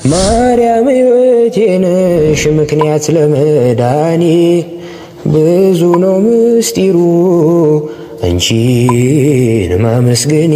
ማርያም ሕይወቴ ነሽ ምክንያት ለመዳኔ ብዙ ነው ምስጢሩ አንቺን ማመስገኔ።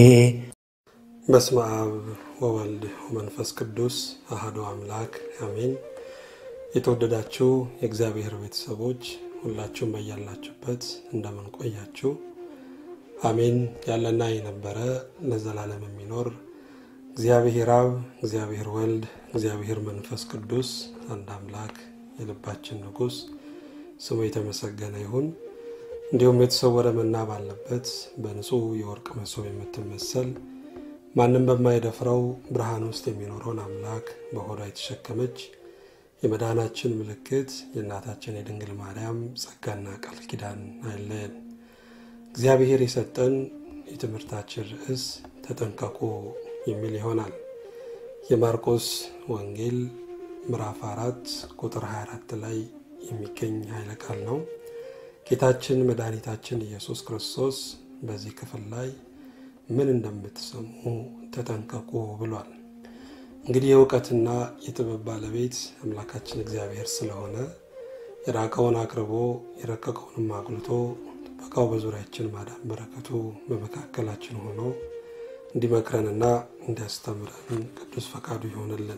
በስመ አብ ወወልድ ወመንፈስ ቅዱስ አሐዱ አምላክ አሜን። የተወደዳችሁ የእግዚአብሔር ቤተሰቦች ሁላችሁም በያላችሁበት እንደምን ቆያችሁ? አሜን። ያለና የነበረ ለዘላለም የሚኖር እግዚአብሔር አብ፣ እግዚአብሔር ወልድ፣ እግዚአብሔር መንፈስ ቅዱስ አንድ አምላክ የልባችን ንጉሥ ስሙ የተመሰገነ ይሁን። እንዲሁም የተሰወረ መና ባለበት በንጹሕ የወርቅ መሶብ የምትመሰል ማንም በማይደፍረው ብርሃን ውስጥ የሚኖረውን አምላክ በሆዷ የተሸከመች የመዳናችን ምልክት የእናታችን የድንግል ማርያም ጸጋና ቃል ኪዳን አይለየን። እግዚአብሔር የሰጠን የትምህርታችን ርዕስ ተጠንቀቁ የሚል ይሆናል። የማርቆስ ወንጌል ምዕራፍ አራት ቁጥር 24 ላይ የሚገኝ ኃይለ ቃል ነው። ጌታችን መድኃኒታችን ኢየሱስ ክርስቶስ በዚህ ክፍል ላይ ምን እንደምትሰሙ ተጠንቀቁ ብሏል። እንግዲህ የእውቀትና የጥበብ ባለቤት አምላካችን እግዚአብሔር ስለሆነ የራቀውን አቅርቦ የረቀቀውንም አጉልቶ ጥበቃው በዙሪያችን ማዳን በረከቱ በመካከላችን ሆኖ እንዲመክረንና እንዲያስተምረን ቅዱስ ፈቃዱ ይሆንልን።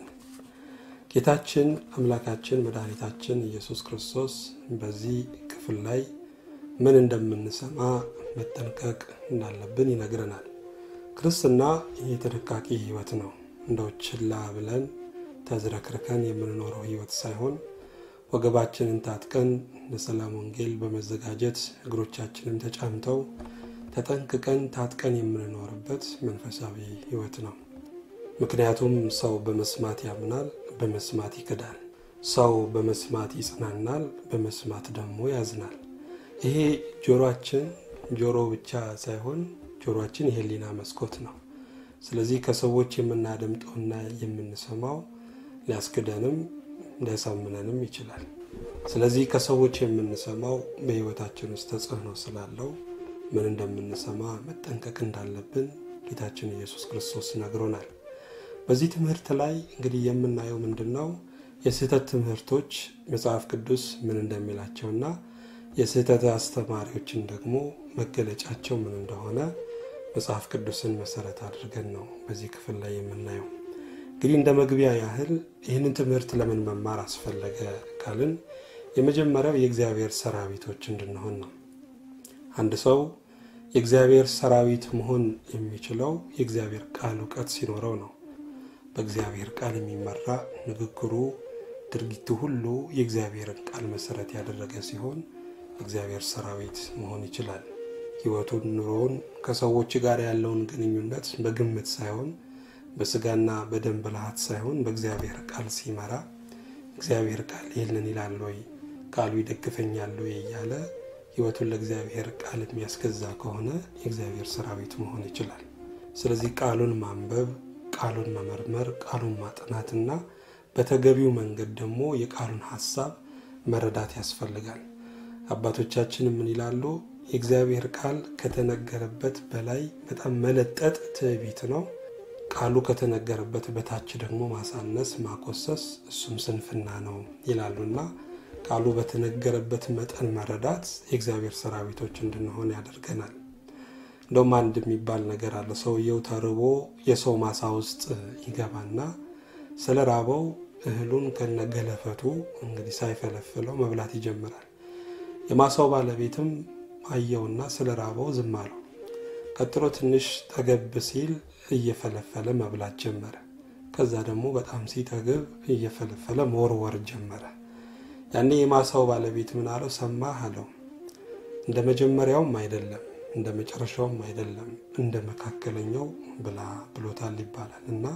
ጌታችን አምላካችን መድኃኒታችን ኢየሱስ ክርስቶስ በዚህ ክፍል ላይ ምን እንደምንሰማ መጠንቀቅ እንዳለብን ይነግረናል። ክርስትና የተደቃቂ ሕይወት ነው። እንደው ችላ ብለን ተዝረክርከን የምንኖረው ሕይወት ሳይሆን ወገባችንን ታጥቀን ለሰላም ወንጌል በመዘጋጀት እግሮቻችንን ተጫምተው ተጠንቅቀን ታጥቀን የምንኖርበት መንፈሳዊ ሕይወት ነው። ምክንያቱም ሰው በመስማት ያምናል፣ በመስማት ይክዳል። ሰው በመስማት ይጽናናል፣ በመስማት ደግሞ ያዝናል። ይሄ ጆሮአችን ጆሮ ብቻ ሳይሆን ጆሮአችን የህሊና መስኮት ነው። ስለዚህ ከሰዎች የምናደምጠውና የምንሰማው ሊያስክደንም ሊያሳምነንም ይችላል። ስለዚህ ከሰዎች የምንሰማው በሕይወታችን ውስጥ ተጽዕኖ ስላለው ምን እንደምንሰማ መጠንቀቅ እንዳለብን ጌታችን ኢየሱስ ክርስቶስ ነግሮናል። በዚህ ትምህርት ላይ እንግዲህ የምናየው ምንድን ነው? የስህተት ትምህርቶች መጽሐፍ ቅዱስ ምን እንደሚላቸውና የስህተት አስተማሪዎችን ደግሞ መገለጫቸው ምን እንደሆነ መጽሐፍ ቅዱስን መሰረት አድርገን ነው በዚህ ክፍል ላይ የምናየው። እንግዲህ እንደ መግቢያ ያህል ይህንን ትምህርት ለምን መማር አስፈለገ ካልን የመጀመሪያው የእግዚአብሔር ሰራዊቶች እንድንሆን ነው። አንድ ሰው የእግዚአብሔር ሰራዊት መሆን የሚችለው የእግዚአብሔር ቃል እውቀት ሲኖረው ነው። በእግዚአብሔር ቃል የሚመራ ንግግሩ፣ ድርጊቱ ሁሉ የእግዚአብሔርን ቃል መሰረት ያደረገ ሲሆን የእግዚአብሔር ሰራዊት መሆን ይችላል። ሕይወቱን፣ ኑሮውን፣ ከሰዎች ጋር ያለውን ግንኙነት በግምት ሳይሆን በስጋና በደም ብልሃት ሳይሆን በእግዚአብሔር ቃል ሲመራ እግዚአብሔር ቃል ይህንን ይላል ወይ ቃሉ ይደግፈኛል ወይ እያለ ሕይወቱን ለእግዚአብሔር ቃል የሚያስገዛ ከሆነ የእግዚአብሔር ሰራዊት መሆን ይችላል። ስለዚህ ቃሉን ማንበብ፣ ቃሉን መመርመር፣ ቃሉን ማጥናትና በተገቢው መንገድ ደግሞ የቃሉን ሀሳብ መረዳት ያስፈልጋል። አባቶቻችን ምን ይላሉ? የእግዚአብሔር ቃል ከተነገረበት በላይ በጣም መለጠጥ ትዕቢት ነው። ቃሉ ከተነገረበት በታች ደግሞ ማሳነስ፣ ማኮሰስ እሱም ስንፍና ነው ይላሉና ቃሉ በተነገረበት መጠን መረዳት የእግዚአብሔር ሰራዊቶች እንድንሆን ያደርገናል። እንደውም አንድ የሚባል ነገር አለ። ሰውየው ተርቦ የሰው ማሳ ውስጥ ይገባና ስለ ራበው እህሉን ከነገለፈቱ እንግዲህ ሳይፈለፍለው መብላት ይጀምራል። የማሳው ባለቤትም አየውና ስለ ራበው ዝም አለው። ቀጥሎ ትንሽ ጠገብ ሲል እየፈለፈለ መብላት ጀመረ። ከዛ ደግሞ በጣም ሲጠግብ እየፈለፈለ መወርወር ጀመረ። ያኔ የማሳው ባለቤት ምን አለው? ሰማህ አለው። እንደ መጀመሪያውም አይደለም፣ እንደ መጨረሻውም አይደለም፣ እንደ መካከለኛው ብላ ብሎታል ይባላል እና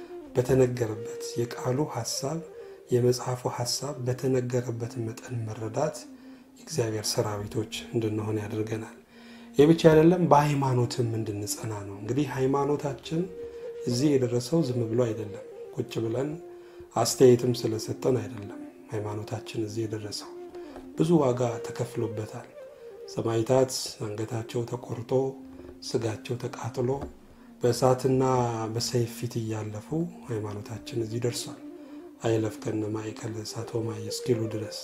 በተነገረበት የቃሉ ሀሳብ የመጽሐፉ ሀሳብ በተነገረበት መጠን መረዳት የእግዚአብሔር ሰራዊቶች እንድንሆን ያደርገናል። ይህ ብቻ አይደለም፣ በሃይማኖትም እንድንጸና ነው። እንግዲህ ሃይማኖታችን እዚህ የደረሰው ዝም ብሎ አይደለም፣ ቁጭ ብለን አስተያየትም ስለሰጠን አይደለም። ሃይማኖታችን እዚህ የደረሰው ብዙ ዋጋ ተከፍሎበታል። ሰማዕታት አንገታቸው ተቆርጦ ስጋቸው ተቃጥሎ በእሳትና በሰይፍ ፊት እያለፉ ሃይማኖታችን እዚህ ደርሷል። አይለፍ ከነ ማእከለ እሳት ወማየ እስኪሉ ድረስ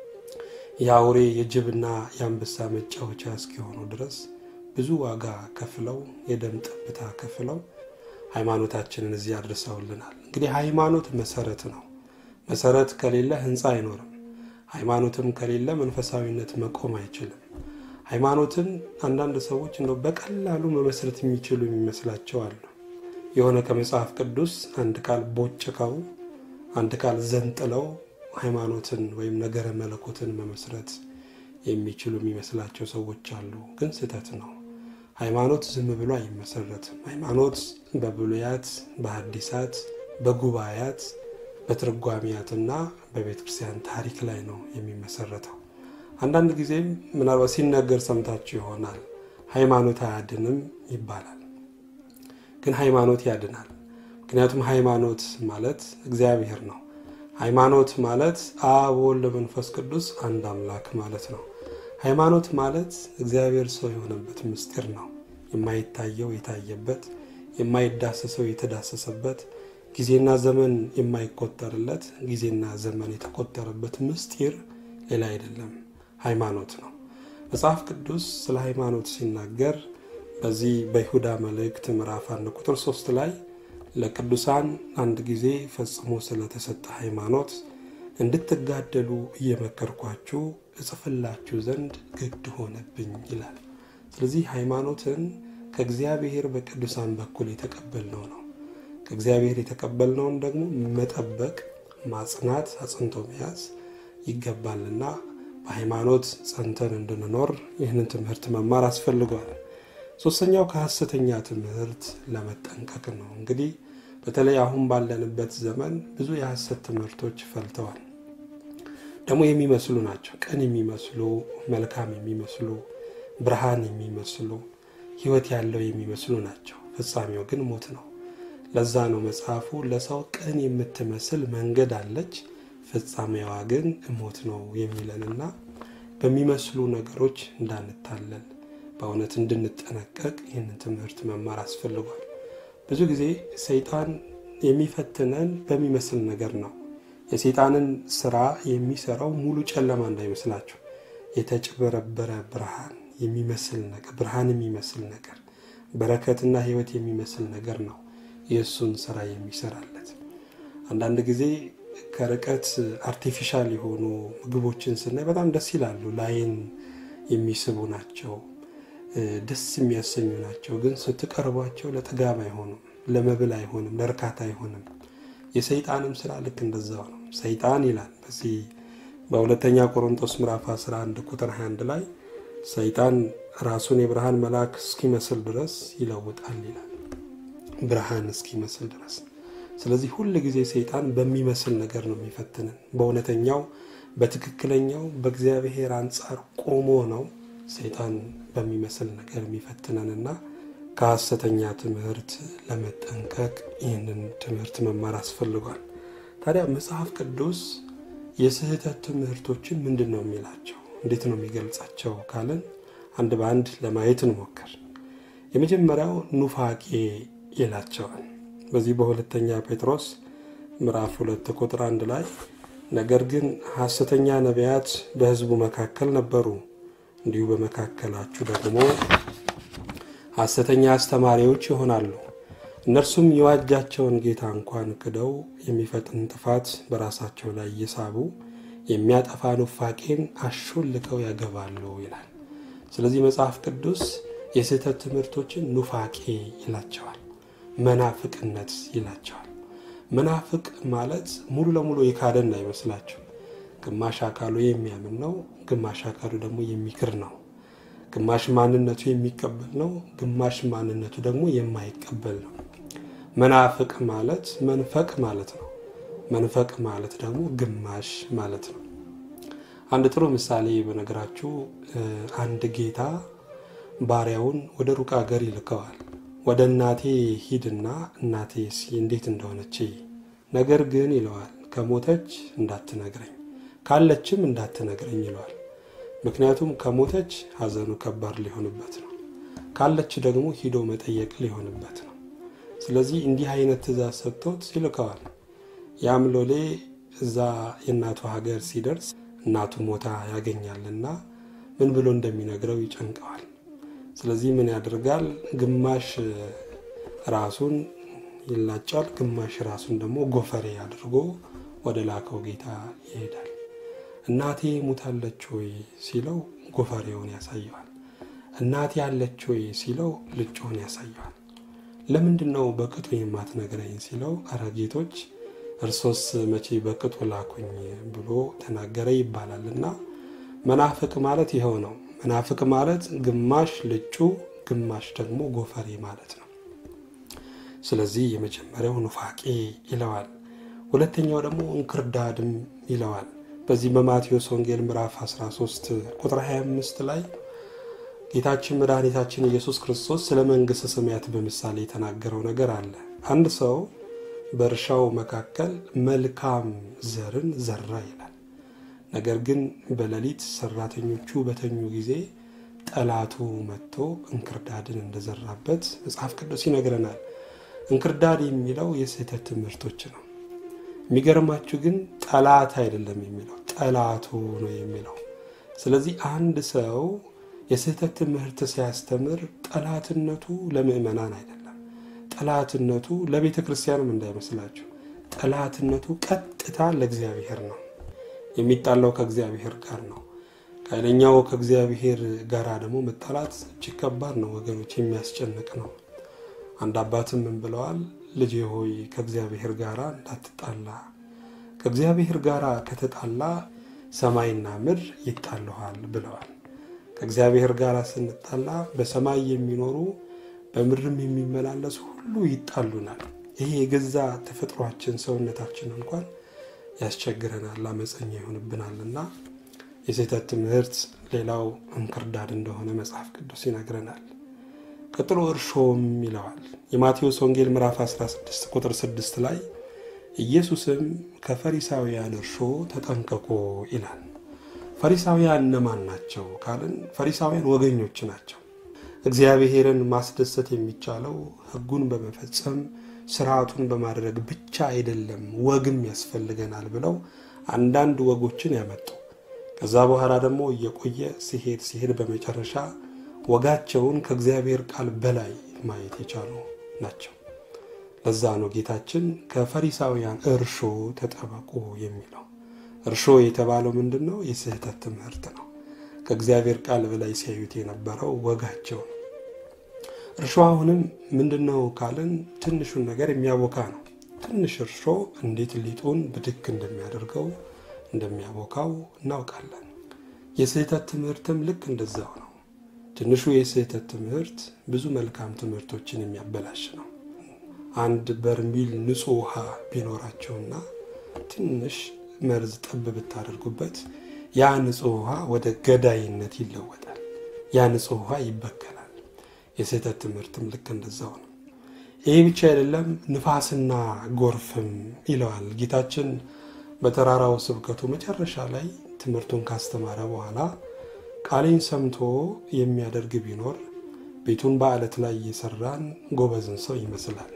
የአውሬ የጅብና የአንበሳ መጫወቻ እስኪሆኑ ድረስ ብዙ ዋጋ ከፍለው የደም ጠብታ ከፍለው ሃይማኖታችንን እዚህ አድርሰውልናል። እንግዲህ ሃይማኖት መሰረት ነው። መሰረት ከሌለ ህንፃ አይኖርም። ሃይማኖትም ከሌለ መንፈሳዊነት መቆም አይችልም። ሃይማኖትን አንዳንድ ሰዎች እንደው በቀላሉ መመስረት የሚችሉ የሚመስላቸው አሉ። የሆነ ከመጽሐፍ ቅዱስ አንድ ቃል ቦጭቀው አንድ ቃል ዘንጥለው ሃይማኖትን ወይም ነገረ መለኮትን መመስረት የሚችሉ የሚመስላቸው ሰዎች አሉ። ግን ስህተት ነው። ሃይማኖት ዝም ብሎ አይመሰረትም። ሃይማኖት በብሉያት፣ በሐዲሳት፣ በጉባኤያት፣ በትርጓሚያትና በቤተ ክርስቲያን ታሪክ ላይ ነው የሚመሰረተው። አንዳንድ ጊዜም ምናልባት ሲነገር ሰምታችሁ ይሆናል ሃይማኖት አያድንም ይባላል። ግን ሃይማኖት ያድናል። ምክንያቱም ሃይማኖት ማለት እግዚአብሔር ነው። ሃይማኖት ማለት አብ ወልድ መንፈስ ቅዱስ አንድ አምላክ ማለት ነው። ሃይማኖት ማለት እግዚአብሔር ሰው የሆነበት ምስጢር ነው። የማይታየው የታየበት፣ የማይዳሰሰው የተዳሰሰበት፣ ጊዜና ዘመን የማይቆጠርለት ጊዜና ዘመን የተቆጠረበት ምስጢር ሌላ አይደለም፣ ሃይማኖት ነው። መጽሐፍ ቅዱስ ስለ ሃይማኖት ሲናገር በዚህ በይሁዳ መልእክት ምዕራፍ አንድ ቁጥር ሶስት ላይ ለቅዱሳን አንድ ጊዜ ፈጽሞ ስለተሰጠ ሃይማኖት እንድትጋደሉ እየመከርኳችሁ እጽፍላችሁ ዘንድ ግድ ሆነብኝ ይላል። ስለዚህ ሃይማኖትን ከእግዚአብሔር በቅዱሳን በኩል የተቀበልነው ነው። ከእግዚአብሔር የተቀበልነውን ደግሞ መጠበቅ፣ ማጽናት፣ አጽንቶ መያዝ ይገባልና በሃይማኖት ጸንተን እንድንኖር ይህንን ትምህርት መማር አስፈልጓል። ሶስተኛው ከሐሰተኛ ትምህርት ለመጠንቀቅ ነው። እንግዲህ በተለይ አሁን ባለንበት ዘመን ብዙ የሐሰት ትምህርቶች ፈልተዋል። ደግሞ የሚመስሉ ናቸው። ቀን የሚመስሉ መልካም የሚመስሉ ብርሃን የሚመስሉ ሕይወት ያለው የሚመስሉ ናቸው። ፍጻሜው ግን ሞት ነው። ለዛ ነው መጽሐፉ ለሰው ቀን የምትመስል መንገድ አለች፣ ፍጻሜዋ ግን ሞት ነው የሚለንና በሚመስሉ ነገሮች እንዳንታለል በእውነት እንድንጠነቀቅ ይህንን ትምህርት መማር አስፈልጓል። ብዙ ጊዜ ሰይጣን የሚፈትነን በሚመስል ነገር ነው። የሰይጣንን ስራ የሚሰራው ሙሉ ጨለማ እንዳይመስላችሁ የተጭበረበረ ብርሃን የሚመስል ነገር ብርሃን የሚመስል ነገር በረከትና ሕይወት የሚመስል ነገር ነው የእሱን ስራ የሚሰራለት። አንዳንድ ጊዜ ከርቀት አርቲፊሻል የሆኑ ምግቦችን ስናይ በጣም ደስ ይላሉ። ላይን የሚስቡ ናቸው፣ ደስ የሚያሰኙ ናቸው። ግን ስትቀርቧቸው ለጥጋብ አይሆኑም፣ ለመብል አይሆንም፣ ለእርካታ አይሆንም። የሰይጣንም ስራ ልክ እንደዛው ነው። ሰይጣን ይላል በዚህ በሁለተኛ ቆሮንቶስ ምዕራፍ 11 ቁጥር 21 ላይ ሰይጣን ራሱን የብርሃን መልአክ እስኪመስል ድረስ ይለውጣል ይላል። ብርሃን እስኪመስል ድረስ። ስለዚህ ሁል ጊዜ ሰይጣን በሚመስል ነገር ነው የሚፈትንን። በእውነተኛው በትክክለኛው በእግዚአብሔር አንጻር ቆሞ ነው ሰይጣን በሚመስል ነገር የሚፈትነንና ከሐሰተኛ ትምህርት ለመጠንቀቅ ይህንን ትምህርት መማር አስፈልጓል። ታዲያ መጽሐፍ ቅዱስ የስህተት ትምህርቶችን ምንድን ነው የሚላቸው? እንዴት ነው የሚገልጻቸው ካለን አንድ በአንድ ለማየት እንሞክር። የመጀመሪያው ኑፋቄ ይላቸዋል። በዚህ በሁለተኛ ጴጥሮስ ምዕራፍ ሁለት ቁጥር አንድ ላይ ነገር ግን ሐሰተኛ ነቢያት በሕዝቡ መካከል ነበሩ፣ እንዲሁ በመካከላችሁ ደግሞ ሐሰተኛ አስተማሪዎች ይሆናሉ። እነርሱም የዋጃቸውን ጌታ እንኳን ክደው የሚፈጥን ጥፋት በራሳቸው ላይ እየሳቡ የሚያጠፋ ኑፋቄን አሾልከው ያገባሉ ይላል። ስለዚህ መጽሐፍ ቅዱስ የስህተት ትምህርቶችን ኑፋቄ ይላቸዋል፣ መናፍቅነት ይላቸዋል። መናፍቅ ማለት ሙሉ ለሙሉ የካደን አይመስላችሁ። ግማሽ አካሉ የሚያምን ነው፣ ግማሽ አካሉ ደግሞ የሚክር ነው። ግማሽ ማንነቱ የሚቀበል ነው፣ ግማሽ ማንነቱ ደግሞ የማይቀበል ነው። መናፍቅ ማለት መንፈቅ ማለት ነው። መንፈቅ ማለት ደግሞ ግማሽ ማለት ነው። አንድ ጥሩ ምሳሌ በነገራችሁ፣ አንድ ጌታ ባሪያውን ወደ ሩቅ አገር ይልከዋል። ወደ እናቴ ሂድና እናቴ እንዴት እንደሆነች ነገር ግን ይለዋል፣ ከሞተች እንዳትነግረኝ፣ ካለችም እንዳትነግረኝ ይለዋል። ምክንያቱም ከሞተች ሐዘኑ ከባድ ሊሆንበት ነው። ካለች ደግሞ ሂዶ መጠየቅ ሊሆንበት ነው። ስለዚህ እንዲህ አይነት ትእዛዝ ሰጥቶት ይልከዋል። ያም ሎሌ እዛ የእናቱ ሀገር ሲደርስ እናቱ ሞታ ያገኛልና ምን ብሎ እንደሚነግረው ይጨንቀዋል። ስለዚህ ምን ያደርጋል? ግማሽ ራሱን ይላጫል፣ ግማሽ ራሱን ደግሞ ጎፈሬ አድርጎ ወደ ላከው ጌታ ይሄዳል። እናቴ ሙታለች ወይ ሲለው ጎፈሬውን ያሳየዋል። እናቴ አለች ወይ ሲለው ልጮውን ያሳየዋል። ለምንድን ነው በቅጡ የማትነግረኝ ሲለው አረ ጌቶች እርሶስ መቼ በቅጡ ላኩኝ ብሎ ተናገረ ይባላል። እና መናፍቅ ማለት ይኸው ነው። መናፍቅ ማለት ግማሽ ልጩ ግማሽ ደግሞ ጎፈሬ ማለት ነው። ስለዚህ የመጀመሪያው ኑፋቄ ይለዋል። ሁለተኛው ደግሞ እንክርዳድም ይለዋል። በዚህ በማቴዎስ ወንጌል ምዕራፍ 13 ቁጥር 25 ላይ ጌታችን መድኃኒታችን ኢየሱስ ክርስቶስ ስለ መንግሥተ ሰማያት በምሳሌ የተናገረው ነገር አለ። አንድ ሰው በእርሻው መካከል መልካም ዘርን ዘራ ይላል። ነገር ግን በሌሊት ሰራተኞቹ በተኙ ጊዜ ጠላቱ መጥቶ እንክርዳድን እንደዘራበት መጽሐፍ ቅዱስ ይነግረናል። እንክርዳድ የሚለው የስህተት ትምህርቶች ነው። የሚገርማችሁ ግን ጠላት አይደለም የሚለው ጠላቱ ነው የሚለው። ስለዚህ አንድ ሰው የስህተት ትምህርት ሲያስተምር ጠላትነቱ ለምዕመናን አይደለም። ጠላትነቱ ለቤተ ክርስቲያንም እንዳይመስላችሁ። ጠላትነቱ ቀጥታ ለእግዚአብሔር ነው። የሚጣላው ከእግዚአብሔር ጋር ነው። ኃይለኛው ከእግዚአብሔር ጋር ደግሞ መጣላት እጅግ ከባድ ነው ወገኖች፣ የሚያስጨንቅ ነው። አንድ አባትም ምን ብለዋል? ልጄ ሆይ ከእግዚአብሔር ጋር እንዳትጣላ፣ ከእግዚአብሔር ጋር ከተጣላ ሰማይና ምድር ይጣልኋል ብለዋል። ከእግዚአብሔር ጋር ስንጣላ በሰማይ የሚኖሩ በምድርም የሚመላለሱ ሁሉ ይጣሉናል። ይሄ የገዛ ተፈጥሯችን ሰውነታችን እንኳን ያስቸግረናል፣ አመፀኛ ይሆንብናልና የስህተት ትምህርት ሌላው እንክርዳድ እንደሆነ መጽሐፍ ቅዱስ ይነግረናል። ቀጥሎ እርሾም ይለዋል። የማቴዎስ ወንጌል ምዕራፍ 16 ቁጥር 6 ላይ ኢየሱስም ከፈሪሳውያን እርሾ ተጠንቀቁ ይላል። ፈሪሳውያን እነማን ናቸው ካልን ፈሪሳውያን ወገኞች ናቸው። እግዚአብሔርን ማስደሰት የሚቻለው ሕጉን በመፈጸም ስርዓቱን በማድረግ ብቻ አይደለም፣ ወግም ያስፈልገናል ብለው አንዳንድ ወጎችን ያመጡ ከዛ በኋላ ደግሞ እየቆየ ሲሄድ ሲሄድ በመጨረሻ ወጋቸውን ከእግዚአብሔር ቃል በላይ ማየት የቻሉ ናቸው። ለዛ ነው ጌታችን ከፈሪሳውያን እርሾ ተጠበቁ የሚለው። እርሾ የተባለው ምንድን ነው? የስህተት ትምህርት ነው። ከእግዚአብሔር ቃል በላይ ሲያዩት የነበረው ወጋቸው ነው። እርሾ አሁንም ምንድን ነው ካልን ትንሹን ነገር የሚያቦካ ነው። ትንሽ እርሾ እንዴት ሊጡን ብድግ እንደሚያደርገው እንደሚያቦካው እናውቃለን። የስህተት ትምህርትም ልክ እንደዛው ነው። ትንሹ የስህተት ትምህርት ብዙ መልካም ትምህርቶችን የሚያበላሽ ነው። አንድ በርሚል ንጹሕ ውሃ ቢኖራቸውና ትንሽ መርዝ ጠብ ብታደርጉበት ያ ንጹሕ ውሃ ወደ ገዳይነት ይለወጣል። ያ ንጹሕ ውሃ ይበከላል። የስህተት ትምህርትም ልክ እንደዛው ነው። ይህ ብቻ አይደለም፣ ንፋስና ጎርፍም ይለዋል ጌታችን በተራራው ስብከቱ መጨረሻ ላይ ትምህርቱን ካስተማረ በኋላ ቃሌን ሰምቶ የሚያደርግ ቢኖር ቤቱን በዓለት ላይ እየሰራን ጎበዝን ሰው ይመስላል።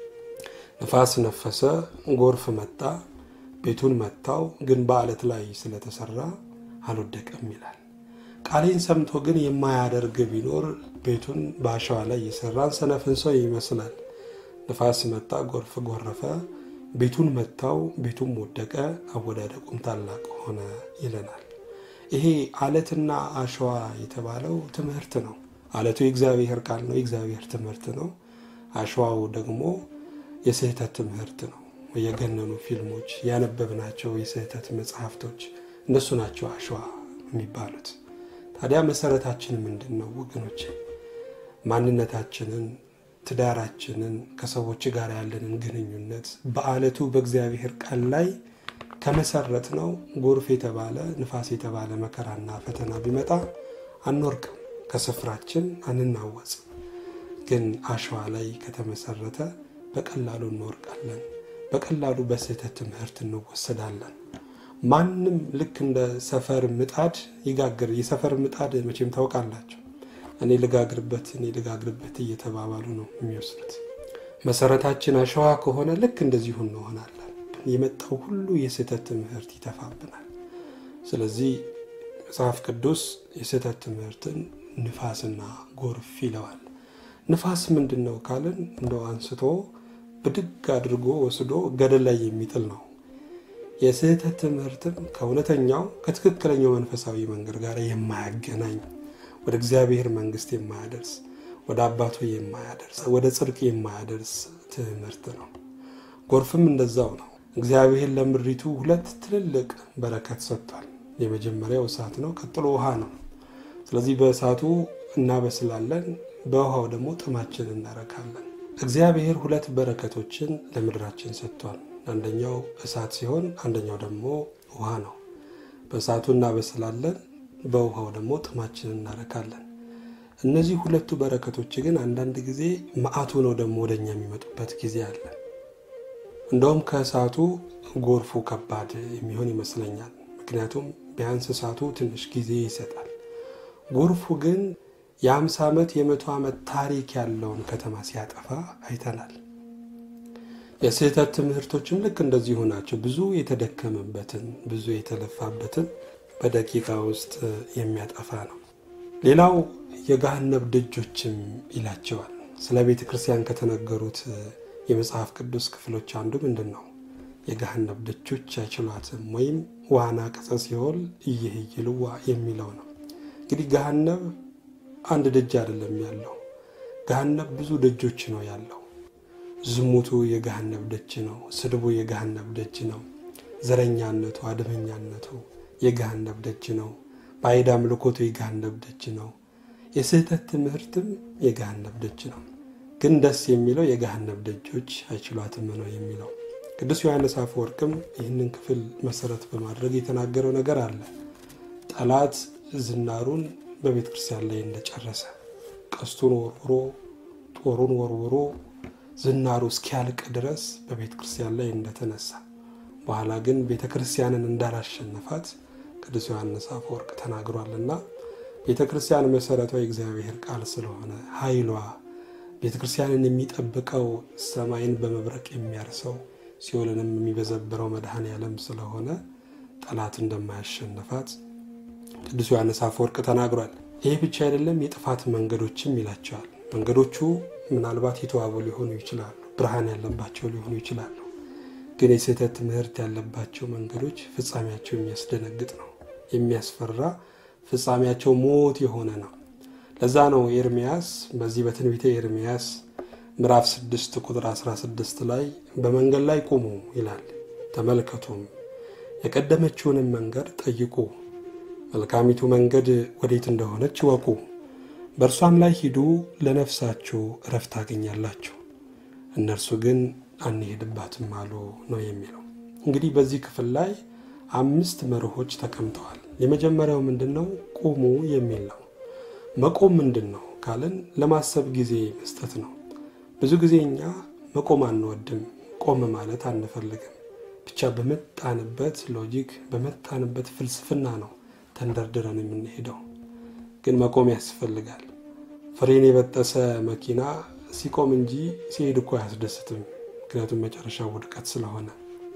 ንፋስ ነፈሰ፣ ጎርፍ መጣ፣ ቤቱን መታው፣ ግን በዓለት ላይ ስለተሰራ አልወደቀም ይላል። ቃሌን ሰምቶ ግን የማያደርግ ቢኖር ቤቱን በአሸዋ ላይ እየሰራን ሰነፍን ሰው ይመስላል። ንፋስ መጣ፣ ጎርፍ ጎረፈ፣ ቤቱን መታው፣ ቤቱም ወደቀ፣ አወዳደቁም ታላቅ ሆነ ይለናል። ይሄ አለትና አሸዋ የተባለው ትምህርት ነው። አለቱ የእግዚአብሔር ቃል ነው፣ የእግዚአብሔር ትምህርት ነው። አሸዋው ደግሞ የስህተት ትምህርት ነው። የገነኑ ፊልሞች፣ ያነበብናቸው የስህተት መጽሐፍቶች እነሱ ናቸው አሸዋ የሚባሉት። ታዲያ መሰረታችን ምንድን ነው ወገኖች? ማንነታችንን፣ ትዳራችንን፣ ከሰዎች ጋር ያለንን ግንኙነት በአለቱ በእግዚአብሔር ቃል ላይ ከመሰረት ነው ጎርፍ የተባለ ንፋስ የተባለ መከራና ፈተና ቢመጣ አንወርቅም፣ ከስፍራችን አንናወጽም። ግን አሸዋ ላይ ከተመሰረተ በቀላሉ እንወርቃለን። በቀላሉ በስህተት ትምህርት እንወሰዳለን። ማንም ልክ እንደ ሰፈር ምጣድ ይጋግር። የሰፈር ምጣድ መቼም ታውቃላቸው። እኔ ልጋግርበት፣ እኔ ልጋግርበት እየተባባሉ ነው የሚወስዱት። መሰረታችን አሸዋ ከሆነ ልክ እንደዚሁ እንሆናለን። የመጣው ሁሉ የስህተት ትምህርት ይተፋብናል። ስለዚህ መጽሐፍ ቅዱስ የስህተት ትምህርትን ንፋስና ጎርፍ ይለዋል። ንፋስ ምንድን ነው ካልን እንደው አንስቶ ብድግ አድርጎ ወስዶ ገደል ላይ የሚጥል ነው። የስህተት ትምህርትም ከእውነተኛው ከትክክለኛው መንፈሳዊ መንገድ ጋር የማያገናኝ ወደ እግዚአብሔር መንግስት የማያደርስ ወደ አባቱ የማያደርስ ወደ ጽድቅ የማያደርስ ትምህርት ነው። ጎርፍም እንደዛው ነው። እግዚአብሔር ለምድሪቱ ሁለት ትልልቅ በረከት ሰጥቷል። የመጀመሪያው እሳት ነው፣ ቀጥሎ ውሃ ነው። ስለዚህ በእሳቱ እናበስላለን፣ በውሃው ደግሞ ጥማችን እናረካለን። እግዚአብሔር ሁለት በረከቶችን ለምድራችን ሰጥቷል። አንደኛው እሳት ሲሆን አንደኛው ደግሞ ውሃ ነው። በእሳቱ እናበስላለን፣ በውሃው ደግሞ ጥማችን እናረካለን። እነዚህ ሁለቱ በረከቶች ግን አንዳንድ ጊዜ መዓቱ ነው ደግሞ ወደኛ የሚመጡበት ጊዜ አለ። እንደውም ከእሳቱ ጎርፉ ከባድ የሚሆን ይመስለኛል። ምክንያቱም ቢያንስ እሳቱ ትንሽ ጊዜ ይሰጣል። ጎርፉ ግን የአምሳ ዓመት የመቶ ዓመት ታሪክ ያለውን ከተማ ሲያጠፋ አይተናል። የስህተት ትምህርቶችም ልክ እንደዚሁ ናቸው። ብዙ የተደከመበትን ብዙ የተለፋበትን በደቂቃ ውስጥ የሚያጠፋ ነው። ሌላው የገሃነብ ደጆችም ይላቸዋል። ስለ ቤተ ክርስቲያን ከተነገሩት የመጽሐፍ ቅዱስ ክፍሎች አንዱ ምንድን ነው? የገሃነብ ደጆች አይችሏትም ወይም ዋና ቅጸ ሲኦል እየህይልዋ የሚለው ነው። እንግዲህ ገሃነብ አንድ ደጅ አይደለም ያለው። ገሃነብ ብዙ ደጆች ነው ያለው። ዝሙቱ የገሃነብ ደጅ ነው። ስድቡ የገሃነብ ደጅ ነው። ዘረኛነቱ፣ አድመኛነቱ የገሃነብ ደጅ ነው። ባዕድ አምልኮቱ የገሃነብ ደጅ ነው። የስህተት ትምህርትም የገሃነብ ደጅ ነው። ግን ደስ የሚለው የገሃነብ ደጆች አይችሏትም ነው የሚለው። ቅዱስ ዮሐንስ አፈወርቅም ይህንን ክፍል መሰረት በማድረግ የተናገረው ነገር አለ። ጠላት ዝናሩን በቤተ ክርስቲያን ላይ እንደጨረሰ ቀስቱን ወርውሮ ጦሩን ወርውሮ ዝናሩ እስኪያልቅ ድረስ በቤተ ክርስቲያን ላይ እንደተነሳ በኋላ ግን ቤተ ክርስቲያንን እንዳላሸነፋት ቅዱስ ዮሐንስ አፈወርቅ ተናግሯልና ቤተ ክርስቲያን መሰረቷ የእግዚአብሔር ቃል ስለሆነ ኃይሏ ቤተ ክርስቲያንን የሚጠብቀው ሰማይን በመብረቅ የሚያርሰው ሲኦልንም የሚበዘብረው መድኃኔ ዓለም ስለሆነ ጠላት እንደማያሸንፋት ቅዱስ ዮሐንስ አፈወርቅ ተናግሯል። ይህ ብቻ አይደለም፣ የጥፋት መንገዶችም ይላቸዋል። መንገዶቹ ምናልባት የተዋቡ ሊሆኑ ይችላሉ፣ ብርሃን ያለባቸው ሊሆኑ ይችላሉ። ግን የስህተት ትምህርት ያለባቸው መንገዶች ፍጻሜያቸው የሚያስደነግጥ ነው፣ የሚያስፈራ ፍጻሜያቸው ሞት የሆነ ነው። ለዛ ነው ኤርሚያስ በዚህ በትንቢተ ኤርሚያስ ምዕራፍ 6 ቁጥር 16 ላይ በመንገድ ላይ ቁሙ ይላል፣ ተመልከቱም፣ የቀደመችውንም መንገድ ጠይቁ፣ መልካሚቱ መንገድ ወዴት እንደሆነች ይወቁ፣ በእርሷም ላይ ሂዱ፣ ለነፍሳችሁ እረፍት ታገኛላችሁ። እነርሱ ግን አንሄድባትም አሉ ነው የሚለው። እንግዲህ በዚህ ክፍል ላይ አምስት መርሆች ተቀምጠዋል። የመጀመሪያው ምንድን ነው? ቁሙ የሚል ነው። መቆም ምንድን ነው ካልን ለማሰብ ጊዜ መስጠት ነው። ብዙ ጊዜ እኛ መቆም አንወድም፣ ቆም ማለት አንፈልግም። ብቻ በመጣንበት ሎጂክ በመጣንበት ፍልስፍና ነው ተንደርድረን የምንሄደው። ግን መቆም ያስፈልጋል። ፍሬን የበጠሰ መኪና ሲቆም እንጂ ሲሄድ እኮ አያስደስትም። ምክንያቱም መጨረሻው ውድቀት ስለሆነ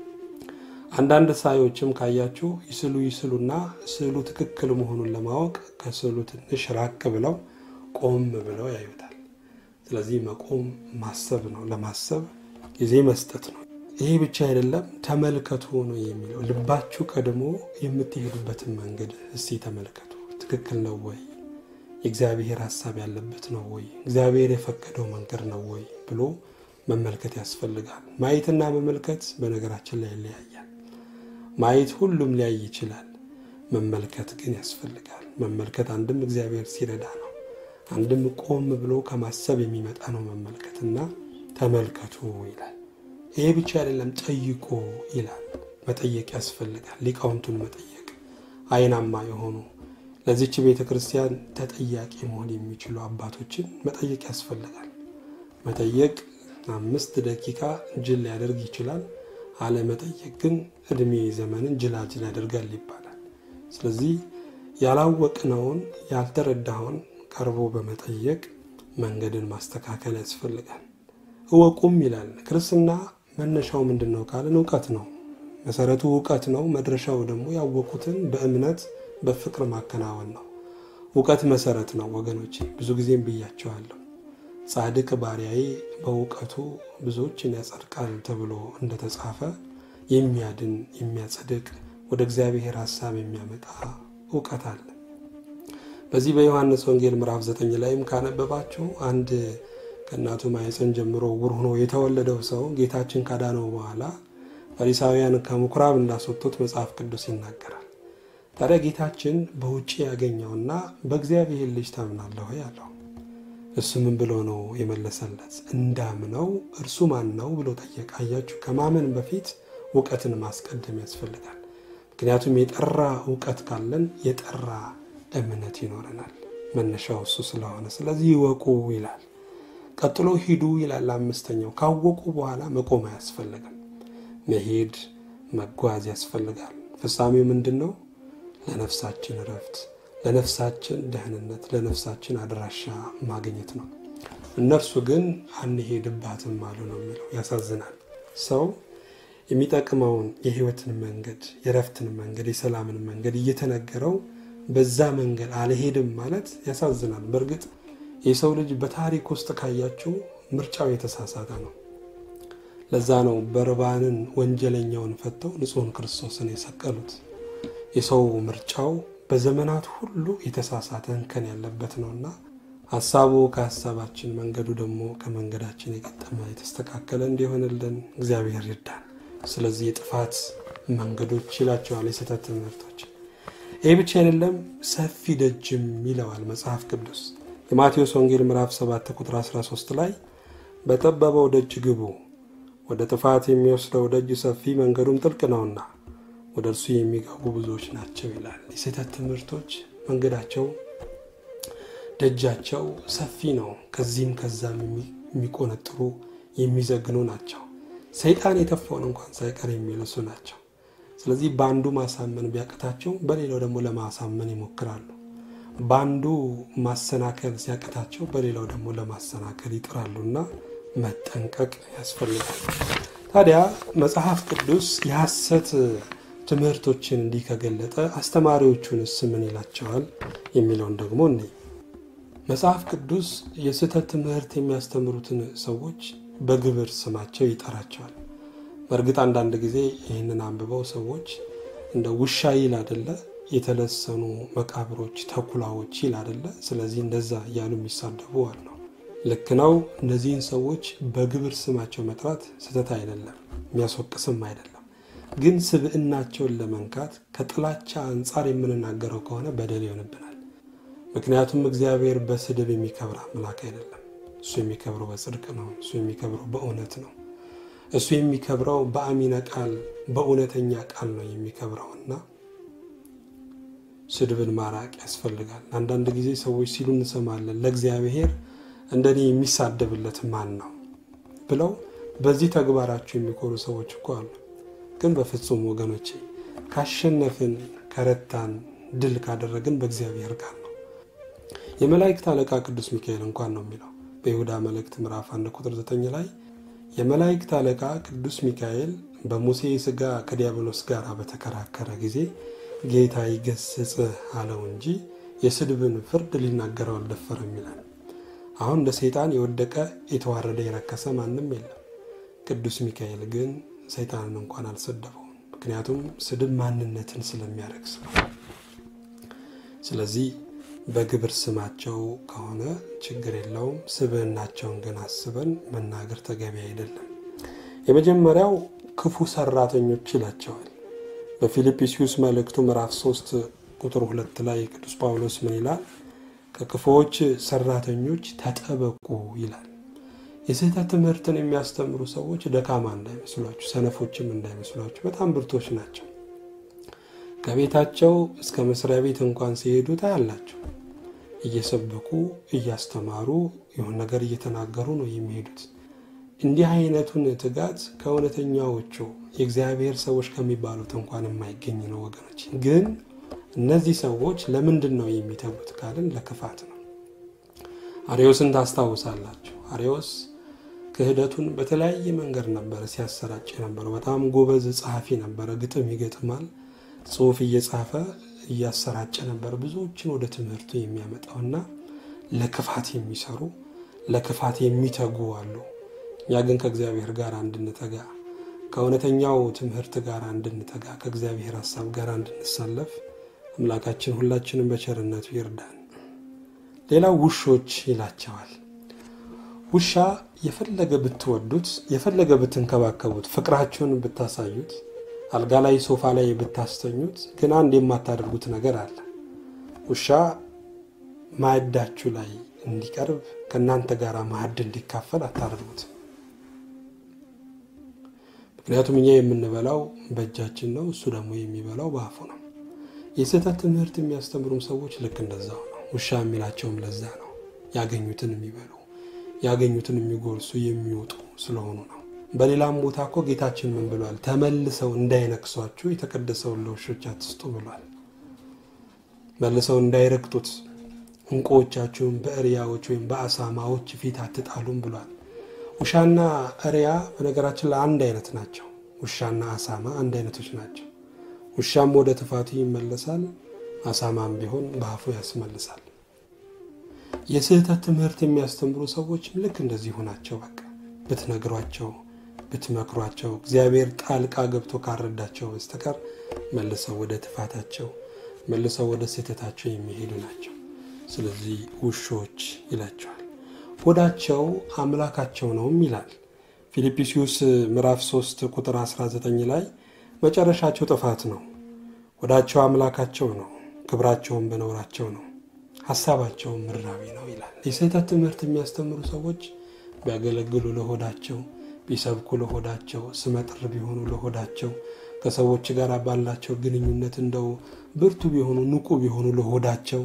አንዳንድ ሳዮችም ካያችሁ ይስሉ ይስሉና ስዕሉ ትክክል መሆኑን ለማወቅ ከስዕሉ ትንሽ ራቅ ብለው ቆም ብለው ያዩታል። ስለዚህ መቆም ማሰብ ነው። ለማሰብ ጊዜ መስጠት ነው። ይሄ ብቻ አይደለም፣ ተመልከቱ ነው የሚለው። ልባችሁ ቀድሞ የምትሄዱበትን መንገድ እስቲ ተመልከቱ። ትክክል ነው ወይ? የእግዚአብሔር ሀሳብ ያለበት ነው ወይ? እግዚአብሔር የፈቀደው መንገድ ነው ወይ ብሎ መመልከት ያስፈልጋል። ማየትና መመልከት በነገራችን ላይ ይለያያል። ማየት ሁሉም ሊያይ ይችላል። መመልከት ግን ያስፈልጋል። መመልከት አንድም እግዚአብሔር ሲረዳ ነው፣ አንድም ቆም ብሎ ከማሰብ የሚመጣ ነው መመልከትና ተመልከቱ ይላል። ይሄ ብቻ አይደለም፣ ጠይቁ ይላል። መጠየቅ ያስፈልጋል። ሊቃውንቱን መጠየቅ አይናማ የሆኑ ለዚች ቤተ ክርስቲያን ተጠያቂ መሆን የሚችሉ አባቶችን መጠየቅ ያስፈልጋል። መጠየቅ አምስት ደቂቃ ጅል ሊያደርግ ይችላል። አለመጠየቅ ግን እድሜ ዘመንን ጅላጅል ያደርጋል ይባላል። ስለዚህ ያላወቅነውን ያልተረዳውን ቀርቦ በመጠየቅ መንገድን ማስተካከል ያስፈልጋል። እወቁም ይላል። ክርስትና መነሻው ምንድን ነው ካልን እውቀት ነው። መሰረቱ እውቀት ነው። መድረሻው ደግሞ ያወቁትን በእምነት በፍቅር ማከናወን ነው። እውቀት መሰረት ነው ወገኖች፣ ብዙ ጊዜም ብያቸዋለሁ። ጻድቅ ባሪያዬ በእውቀቱ ብዙዎችን ያጸድቃል ተብሎ እንደተጻፈ የሚያድን የሚያጸድቅ ወደ እግዚአብሔር ሀሳብ የሚያመጣ እውቀት አለ። በዚህ በዮሐንስ ወንጌል ምዕራፍ ዘጠኝ ላይም ካነበባችሁ አንድ ከእናቱ ማኅፀን ጀምሮ ዕውር ሆኖ የተወለደው ሰው ጌታችን ካዳነው በኋላ ፈሪሳውያን ከምኩራብ እንዳስወጡት መጽሐፍ ቅዱስ ይናገራል። ታዲያ ጌታችን በውጭ ያገኘውና በእግዚአብሔር ልጅ ታምናለህ ወይ አለው። እሱ ምን ብሎ ነው የመለሰለት? እንዳምነው እርሱ ማን ነው ብሎ ጠየቀ። አያችሁ፣ ከማመን በፊት እውቀትን ማስቀደም ያስፈልጋል። ምክንያቱም የጠራ እውቀት ካለን የጠራ እምነት ይኖረናል። መነሻው እሱ ስለሆነ፣ ስለዚህ ይወቁ ይላል። ቀጥሎ ሂዱ ይላል። አምስተኛው ካወቁ በኋላ መቆም አያስፈልግም። መሄድ መጓዝ ያስፈልጋል። ፍጻሜው ምንድን ነው? ለነፍሳችን እረፍት፣ ለነፍሳችን ደህንነት፣ ለነፍሳችን አድራሻ ማግኘት ነው። እነርሱ ግን አንሄድባትም አሉ ነው የሚለው። ያሳዝናል። ሰው የሚጠቅመውን የህይወትን መንገድ፣ የእረፍትን መንገድ፣ የሰላምን መንገድ እየተነገረው በዛ መንገድ አልሄድም ማለት ያሳዝናል። በእርግጥ የሰው ልጅ በታሪክ ውስጥ ካያችሁ ምርጫው የተሳሳተ ነው። ለዛ ነው በርባንን ወንጀለኛውን ፈተው ንጹሕን ክርስቶስን የሰቀሉት። የሰው ምርጫው በዘመናት ሁሉ የተሳሳተ እንከን ያለበት ነውና ሀሳቡ ከሀሳባችን መንገዱ ደግሞ ከመንገዳችን የገጠመ የተስተካከለ እንዲሆንልን እግዚአብሔር ይርዳን። ስለዚህ የጥፋት መንገዶች ይላቸዋል የስህተት ትምህርቶች። ይህ ብቻ አይደለም፣ ሰፊ ደጅም ይለዋል መጽሐፍ ቅዱስ የማቴዎስ ወንጌል ምዕራፍ 7 ቁጥር 13 ላይ በጠበበው ደጅ ግቡ፣ ወደ ጥፋት የሚወስደው ደጅ ሰፊ መንገዱም ጥልቅ ነውና ወደ እርሱ የሚገቡ ብዙዎች ናቸው ይላል። የስህተት ትምህርቶች መንገዳቸው ደጃቸው ሰፊ ነው። ከዚህም ከዛም የሚቆነጥሩ የሚዘግኑ ናቸው። ሰይጣን የተፋውን እንኳን ሳይቀር የሚልሱ ናቸው። ስለዚህ በአንዱ ማሳመን ቢያቅታቸው በሌላው ደግሞ ለማሳመን ይሞክራሉ። በአንዱ ማሰናከል ሲያቅታቸው በሌላው ደግሞ ለማሰናከል ይጥራሉና መጠንቀቅ ያስፈልጋል። ታዲያ መጽሐፍ ቅዱስ የሐሰት ትምህርቶችን እንዲህ ከገለጠ አስተማሪዎቹንስ ምን ይላቸዋል የሚለውን ደግሞ እኔ መጽሐፍ ቅዱስ የስህተት ትምህርት የሚያስተምሩትን ሰዎች በግብር ስማቸው ይጠራቸዋል። በእርግጥ አንዳንድ ጊዜ ይህንን አንብበው ሰዎች እንደ ውሻ ይል አደለ የተለሰኑ መቃብሮች ተኩላዎች ይል አደለ። ስለዚህ እንደዛ እያሉ የሚሳደቡ አሉ። ልክ ነው። እነዚህን ሰዎች በግብር ስማቸው መጥራት ስህተት አይደለም፣ የሚያስወቅስም አይደለም። ግን ስብዕናቸውን ለመንካት ከጥላቻ አንጻር የምንናገረው ከሆነ በደል ይሆንብናል። ምክንያቱም እግዚአብሔር በስድብ የሚከብር አምላክ አይደለም። እሱ የሚከብረው በጽድቅ ነው። እሱ የሚከብረው በእውነት ነው። እሱ የሚከብረው በአሚነ ቃል በእውነተኛ ቃል ነው የሚከብረው እና ስድብን ማራቅ ያስፈልጋል። አንዳንድ ጊዜ ሰዎች ሲሉ እንሰማለን፣ ለእግዚአብሔር እንደኔ የሚሳደብለት ማን ነው ብለው በዚህ ተግባራቸው የሚኮሩ ሰዎች እኮ አሉ። ግን በፍጹም ወገኖቼ ካሸነፍን፣ ከረታን፣ ድል ካደረግን በእግዚአብሔር ቃል ነው። የመላእክት አለቃ ቅዱስ ሚካኤል እንኳን ነው የሚለው በይሁዳ መልእክት ምዕራፍ አንድ ቁጥር ዘጠኝ ላይ የመላእክት አለቃ ቅዱስ ሚካኤል በሙሴ ሥጋ ከዲያብሎስ ጋር በተከራከረ ጊዜ ጌታ ይገስጽ አለው እንጂ የስድብን ፍርድ ሊናገረው አልደፈረም ይላል። አሁን እንደ ሰይጣን የወደቀ የተዋረደ የረከሰ ማንም የለም። ቅዱስ ሚካኤል ግን ሰይጣንን እንኳን አልሰደበውም። ምክንያቱም ስድብ ማንነትን ስለሚያረክስ ነው። ስለዚህ በግብር ስማቸው ከሆነ ችግር የለውም። ስብዕናቸውን ግን አስበን መናገር ተገቢ አይደለም። የመጀመሪያው ክፉ ሰራተኞች ይላቸዋል። በፊልጵስዩስ መልእክቱ ምዕራፍ 3 ቁጥር ሁለት ላይ ቅዱስ ጳውሎስ ምን ይላል? ከክፉዎች ሰራተኞች ተጠበቁ ይላል። የስህተት ትምህርትን የሚያስተምሩ ሰዎች ደካማ እንዳይመስሏችሁ፣ ሰነፎችም እንዳይመስሏችሁ፣ በጣም ብርቶች ናቸው። ከቤታቸው እስከ መስሪያ ቤት እንኳን ሲሄዱ ታያላቸው። እየሰበኩ እያስተማሩ የሆነ ነገር እየተናገሩ ነው የሚሄዱት። እንዲህ አይነቱን ትጋት ከእውነተኛዎቹ የእግዚአብሔር ሰዎች ከሚባሉት እንኳን የማይገኝ ነው ወገኖች። ግን እነዚህ ሰዎች ለምንድን ነው የሚተጉት ካልን ለክፋት ነው። አርዮስን ታስታውሳላችሁ። አርዮስ ክህደቱን በተለያየ መንገድ ነበረ ሲያሰራጭ የነበረው። በጣም ጎበዝ ጸሐፊ ነበረ። ግጥም ይገጥማል፣ ጽሑፍ እየጻፈ እያሰራጨ ነበር ብዙዎችን ወደ ትምህርቱ የሚያመጣውና ለክፋት የሚሰሩ ለክፋት የሚተጉ አሉ። እኛ ግን ከእግዚአብሔር ጋር እንድንተጋ ከእውነተኛው ትምህርት ጋር እንድንተጋ ከእግዚአብሔር ሀሳብ ጋር እንድንሰለፍ አምላካችን ሁላችንም በቸርነቱ ይርዳን። ሌላው ውሾች ይላቸዋል። ውሻ የፈለገ ብትወዱት የፈለገ ብትንከባከቡት ፍቅራችሁን ብታሳዩት አልጋ ላይ ሶፋ ላይ ብታስተኙት ግን አንድ የማታደርጉት ነገር አለ። ውሻ ማዕዳችሁ ላይ እንዲቀርብ ከእናንተ ጋር ማዕድ እንዲካፈል አታደርጉት። ምክንያቱም እኛ የምንበላው በእጃችን ነው፣ እሱ ደግሞ የሚበላው በአፉ ነው። የስህተት ትምህርት የሚያስተምሩም ሰዎች ልክ እንደዛው ነው። ውሻ የሚላቸውም ለዛ ነው። ያገኙትን የሚበሉ ያገኙትን የሚጎርሱ የሚወጡ ስለሆኑ ነው። በሌላም ቦታ እኮ ጌታችን ምን ብሏል? ተመልሰው እንዳይነክሷችሁ የተቀደሰውን ለውሾች አትስጡ ብሏል። መልሰው እንዳይረግጡት እንቁዎቻችሁን በእሪያዎች ወይም በአሳማዎች ፊት አትጣሉም ብሏል። ውሻና እሪያ በነገራችን ላይ አንድ አይነት ናቸው። ውሻና አሳማ አንድ አይነቶች ናቸው። ውሻም ወደ ትፋቱ ይመለሳል፣ አሳማም ቢሆን በአፉ ያስመልሳል። የስህተት ትምህርት የሚያስተምሩ ሰዎችም ልክ እንደዚሁ ናቸው። በቃ ብትነግሯቸው፣ ብትመክሯቸው እግዚአብሔር ጣልቃ ገብቶ ካረዳቸው በስተቀር መልሰው ወደ ትፋታቸው መልሰው ወደ ስህተታቸው የሚሄዱ ናቸው። ስለዚህ ውሾች ይላቸዋል። ሆዳቸው አምላካቸው ነውም ይላል ፊልጵስዩስ ምዕራፍ 3 ቁጥር 19 ላይ መጨረሻቸው ጥፋት ነው፣ ሆዳቸው አምላካቸው ነው፣ ክብራቸውን በነውራቸው ነው፣ ሀሳባቸውን ምድራዊ ነው ይላል። የስህተት ትምህርት የሚያስተምሩ ሰዎች ቢያገለግሉ ለሆዳቸው፣ ቢሰብኩ ለሆዳቸው፣ ስመጥር ቢሆኑ ለሆዳቸው፣ ከሰዎች ጋር ባላቸው ግንኙነት እንደው ብርቱ ቢሆኑ ንቁ ቢሆኑ ለሆዳቸው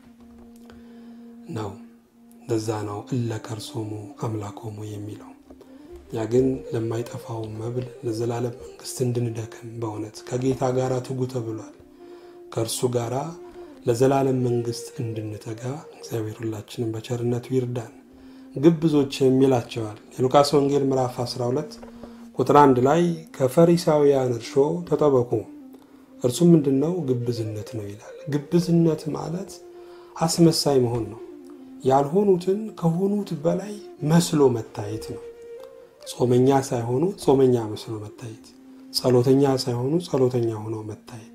ነው። ለዛ ነው እለ ከርሶሙ አምላኮሙ የሚለው። ያ ግን ለማይጠፋው መብል ለዘላለም መንግስት እንድንደክም በእውነት ከጌታ ጋር ትጉ ተብሏል። ከእርሱ ጋር ለዘላለም መንግስት እንድንተጋ እግዚአብሔር ሁላችንም በቸርነቱ ይርዳን። ግብዞች የሚላቸዋል የሉቃስ ወንጌል ምዕራፍ 12 ቁጥር አንድ ላይ ከፈሪሳውያን እርሾ ተጠበቁ፣ እርሱም ምንድን ነው? ግብዝነት ነው ይላል። ግብዝነት ማለት አስመሳይ መሆን ነው። ያልሆኑትን ከሆኑት በላይ መስሎ መታየት ነው። ጾመኛ ሳይሆኑ ጾመኛ መስሎ መታየት፣ ጸሎተኛ ሳይሆኑ ጸሎተኛ ሆኖ መታየት፣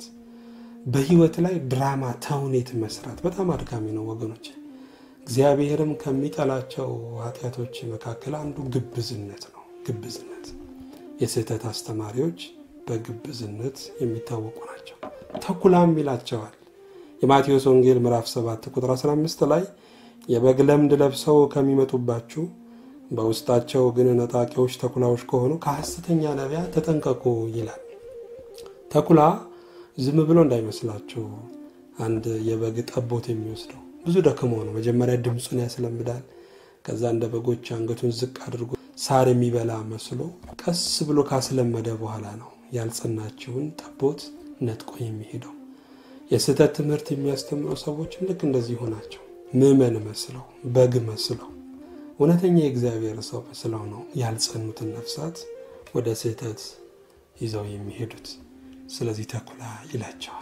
በህይወት ላይ ድራማ ተውኔት መስራት በጣም አድካሚ ነው ወገኖች። እግዚአብሔርም ከሚጠላቸው ኃጢአቶች መካከል አንዱ ግብዝነት ነው። ግብዝነት የስህተት አስተማሪዎች በግብዝነት የሚታወቁ ናቸው። ተኩላም ይላቸዋል። የማቴዎስ ወንጌል ምዕራፍ 7 ቁጥር 15 ላይ የበግ ለምድ ለብሰው ከሚመጡባችሁ በውስጣቸው ግን ነጣቂዎች ተኩላዎች ከሆኑ ከሐሰተኛ ነቢያት ተጠንቀቁ ይላል። ተኩላ ዝም ብሎ እንዳይመስላችሁ አንድ የበግ ጠቦት የሚወስደው ብዙ ደክሞ ነው። መጀመሪያ ድምፁን ያስለምዳል። ከዛ እንደ በጎች አንገቱን ዝቅ አድርጎ ሳር የሚበላ መስሎ ቀስ ብሎ ካስለመደ በኋላ ነው ያልጸናችውን ጠቦት ነጥቆ የሚሄደው። የስህተት ትምህርት የሚያስተምሩ ሰዎችም ልክ እንደዚሁ ናቸው። ምዕመን መስለው በግ መስለው እውነተኛ የእግዚአብሔር ሰው መስለው ነው ያልጸኑትን ነፍሳት ወደ ስህተት ይዘው የሚሄዱት። ስለዚህ ተኩላ ይላቸዋል።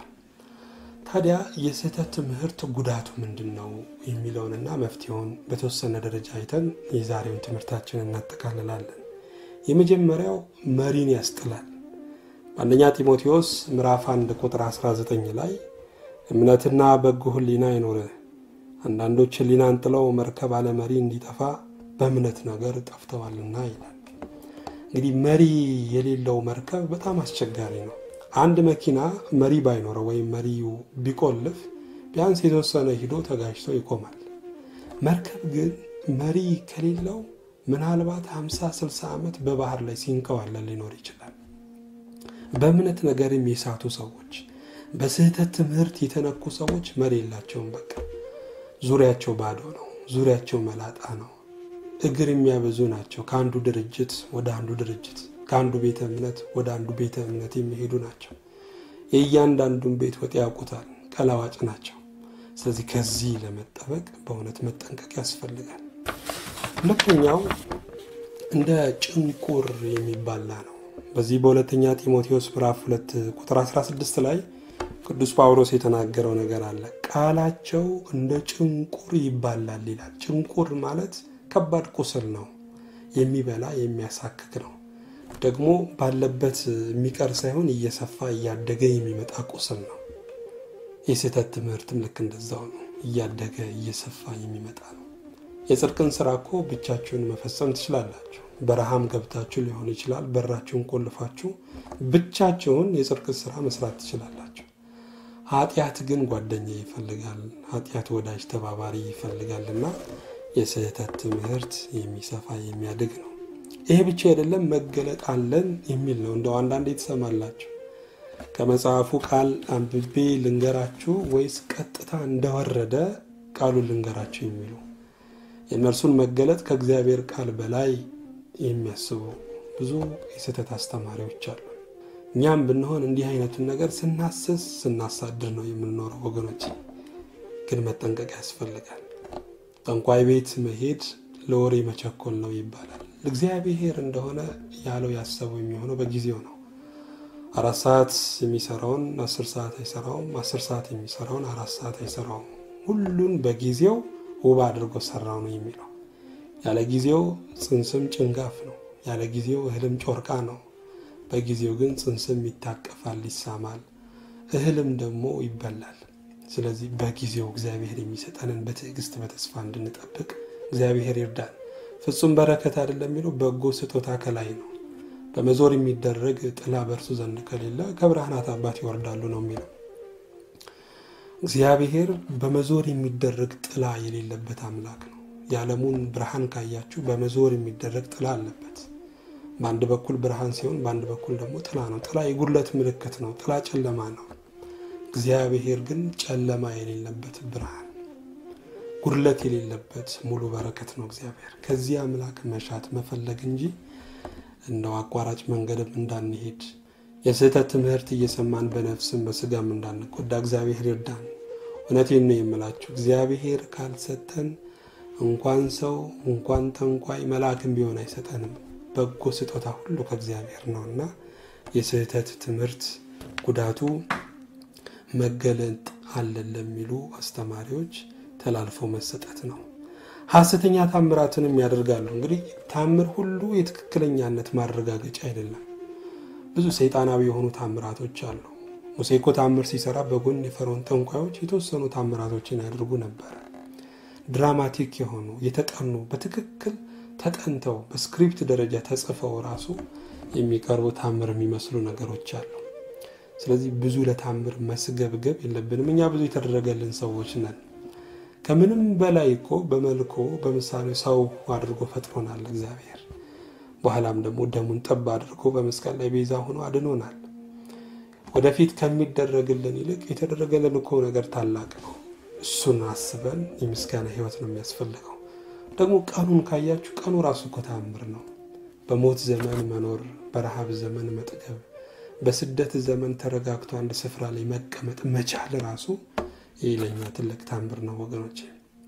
ታዲያ የስህተት ትምህርት ጉዳቱ ምንድን ነው የሚለውንና መፍትሄውን በተወሰነ ደረጃ አይተን የዛሬውን ትምህርታችንን እናጠቃልላለን። የመጀመሪያው መሪን ያስጥላል። በአንደኛ ጢሞቴዎስ ምዕራፍ 1 ቁጥር 19 ላይ እምነትና በጎ ሕሊና ይኖርህ አንዳንዶች ሕሊናን ጥለው መርከብ አለ መሪ እንዲጠፋ በእምነት ነገር ጠፍተዋልና ይላል። እንግዲህ መሪ የሌለው መርከብ በጣም አስቸጋሪ ነው። አንድ መኪና መሪ ባይኖረው ወይም መሪው ቢቆልፍ ቢያንስ የተወሰነ ሂዶ ተጋጅቶ ይቆማል። መርከብ ግን መሪ ከሌለው ምናልባት 50 60 ዓመት በባህር ላይ ሲንከዋለን ሊኖር ይችላል። በእምነት ነገርም የሳቱ ሰዎች፣ በስህተት ትምህርት የተነኩ ሰዎች መሪ የላቸውም። በቃ ዙሪያቸው ባዶ ነው። ዙሪያቸው መላጣ ነው። እግር የሚያበዙ ናቸው። ከአንዱ ድርጅት ወደ አንዱ ድርጅት ከአንዱ ቤተ እምነት ወደ አንዱ ቤተ እምነት የሚሄዱ ናቸው። የእያንዳንዱን ቤት ወጥ ያውቁታል። ቀላዋጭ ናቸው። ስለዚህ ከዚህ ለመጠበቅ በእውነት መጠንቀቅ ያስፈልጋል። ሁለተኛው እንደ ጭንቁር የሚባላ ነው። በዚህ በሁለተኛ ጢሞቴዎስ ምዕራፍ 2 ቁጥር 16 ላይ ቅዱስ ጳውሎስ የተናገረው ነገር አለ። ቃላቸው እንደ ጭንቁር ይባላል ይላል። ጭንቁር ማለት ከባድ ቁስል ነው፣ የሚበላ የሚያሳክክ ነው። ደግሞ ባለበት የሚቀር ሳይሆን እየሰፋ እያደገ የሚመጣ ቁስል ነው። የስህተት ትምህርትም ልክ እንደዛው ነው፣ እያደገ እየሰፋ የሚመጣ ነው። የጽድቅን ስራ እኮ ብቻችሁን መፈጸም ትችላላችሁ። በረሃም ገብታችሁ ሊሆን ይችላል። በራችሁን ቆልፋችሁ ብቻችሁን የጽድቅ ስራ መስራት ትችላላችሁ። ኃጢአት ግን ጓደኛ ይፈልጋል። ኃጢአት ወዳጅ ተባባሪ ይፈልጋልና የስህተት ትምህርት የሚሰፋ የሚያድግ ነው። ይሄ ብቻ አይደለም፣ መገለጥ አለን የሚል ነው። እንደው አንዳንዴ ትሰማላችሁ። ከመጽሐፉ ቃል አንብቤ ልንገራችሁ ወይስ ቀጥታ እንደወረደ ቃሉን ልንገራችሁ የሚሉ የእነርሱን መገለጥ ከእግዚአብሔር ቃል በላይ የሚያስቡ ብዙ የስህተት አስተማሪዎች አሉ። እኛም ብንሆን እንዲህ አይነቱን ነገር ስናስስ ስናሳድር ነው የምንኖረው። ወገኖች ግን መጠንቀቅ ያስፈልጋል። ጠንቋይ ቤት መሄድ ለወሬ መቸኮል ነው ይባላል። እግዚአብሔር እንደሆነ ያለው ያሰበው የሚሆነው በጊዜው ነው። አራት ሰዓት የሚሰራውን አስር ሰዓት አይሰራውም። አስር ሰዓት የሚሰራውን አራት ሰዓት አይሰራውም። ሁሉን በጊዜው ውብ አድርጎ ሰራው ነው የሚለው። ያለ ጊዜው ጽንስም ጭንጋፍ ነው። ያለ ጊዜው እህልም ጮርቃ ነው። በጊዜው ግን ጽንስም ይታቀፋል፣ ይሳማል፣ እህልም ደግሞ ይበላል። ስለዚህ በጊዜው እግዚአብሔር የሚሰጠንን በትዕግስት በተስፋ እንድንጠብቅ እግዚአብሔር ይርዳን። ፍጹም በረከት አይደለም የሚለው በጎ ስጦታ ከላይ ነው። በመዞር የሚደረግ ጥላ በእርሱ ዘንድ ከሌለ ከብርሃናት አባት ይወርዳሉ ነው የሚለው። እግዚአብሔር በመዞር የሚደረግ ጥላ የሌለበት አምላክ ነው። የዓለሙን ብርሃን ካያችሁ በመዞር የሚደረግ ጥላ አለበት። በአንድ በኩል ብርሃን ሲሆን፣ በአንድ በኩል ደግሞ ጥላ ነው። ጥላ የጉድለት ምልክት ነው። ጥላ ጨለማ ነው። እግዚአብሔር ግን ጨለማ የሌለበት ብርሃን፣ ጉድለት የሌለበት ሙሉ በረከት ነው። እግዚአብሔር ከዚህ አምላክ መሻት መፈለግ እንጂ እንደው አቋራጭ መንገድም እንዳንሄድ የስህተት ትምህርት እየሰማን በነፍስም በስጋም እንዳንጎዳ እግዚአብሔር ይርዳን። እውነቴን ነው የምላችሁ፣ እግዚአብሔር ካልሰጠን እንኳን ሰው እንኳን ጠንቋይ መልአክም ቢሆን አይሰጠንም። በጎ ስጦታ ሁሉ ከእግዚአብሔር ነው እና የስህተት ትምህርት ጉዳቱ መገለጥ አለን ለሚሉ አስተማሪዎች ተላልፎ መሰጠት ነው። ሐሰተኛ ታምራትንም ያደርጋሉ። እንግዲህ ታምር ሁሉ የትክክለኛነት ማረጋገጫ አይደለም። ብዙ ሰይጣናዊ የሆኑ ታምራቶች አሉ። ሙሴ እኮ ታምር ሲሰራ በጎን የፈርዖን ጠንቋዮች የተወሰኑ ታምራቶችን ያደርጉ ነበረ። ድራማቲክ የሆኑ የተጠኑ በትክክል ተጠንተው በስክሪፕት ደረጃ ተጽፈው ራሱ የሚቀርቡ ታምር የሚመስሉ ነገሮች አሉ። ስለዚህ ብዙ ለታምር መስገብገብ የለብንም። እኛ ብዙ የተደረገልን ሰዎች ነን። ከምንም በላይ እኮ በመልኮ በምሳሌ ሰው አድርጎ ፈጥሮናል እግዚአብሔር። በኋላም ደግሞ ደሙን ጠብ አድርጎ በመስቀል ላይ ቤዛ ሆኖ አድኖናል። ወደፊት ከሚደረግልን ይልቅ የተደረገልን እኮ ነገር ታላቅ ነው። እሱን አስበን የምስጋና ሕይወት ነው የሚያስፈልገው። ደግሞ ቀኑን ካያችሁ ቀኑ ራሱ እኮ ተአምር ነው። በሞት ዘመን መኖር፣ በረሃብ ዘመን መጥገብ፣ በስደት ዘመን ተረጋግቶ አንድ ስፍራ ላይ መቀመጥ መቻል ራሱ ይህ ለኛ ትልቅ ታምር ነው ወገኖቼ።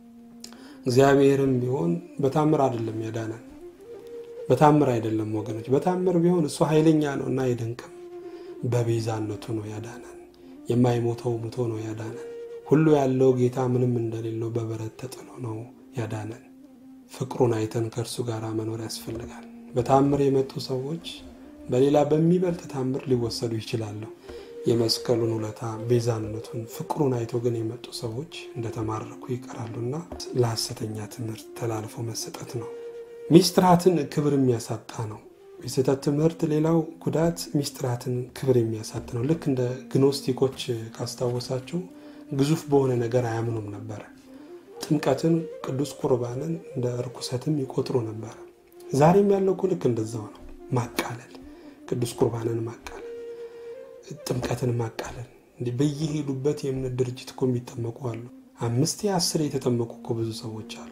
እግዚአብሔርም ቢሆን በታምር አይደለም ያዳነን፣ በታምር አይደለም ወገኖች። በታምር ቢሆን እሱ ኃይለኛ ነው እና አይደንቅም። በቤዛነቱ ነው ያዳነን። የማይሞተው ሙቶ ነው ያዳነን። ሁሉ ያለው ጌታ ምንም እንደሌለው በበረት ተጥሎ ነው ያዳነን። ፍቅሩን አይተን ከእርሱ ጋር መኖር ያስፈልጋል። በታምር የመጡ ሰዎች በሌላ በሚበልጥ ታምር ሊወሰዱ ይችላሉ። የመስቀሉን ውለታ ቤዛነቱን፣ ፍቅሩን አይቶ ግን የመጡ ሰዎች እንደተማረኩ ይቀራሉና ለሐሰተኛ ትምህርት ተላልፎ መሰጠት ነው። ሚስጥራትን ክብር የሚያሳጣ ነው። የስህተት ትምህርት ሌላው ጉዳት ሚስጥራትን ክብር የሚያሳጥ ነው። ልክ እንደ ግኖስቲኮች ካስታወሳችሁ ግዙፍ በሆነ ነገር አያምኑም ነበረ። ጥምቀትን፣ ቅዱስ ቁርባንን እንደ ርኩሰትም ይቆጥሩ ነበረ። ዛሬም ያለው እኮ ልክ እንደዛው ነው። ማቃለል፣ ቅዱስ ቁርባንን ማቃለል፣ ጥምቀትን ማቃለል። እንዲህ በየሄዱበት የእምነት ድርጅት እኮ የሚጠመቁ አሉ። አምስት አስር የተጠመቁ እኮ ብዙ ሰዎች አሉ።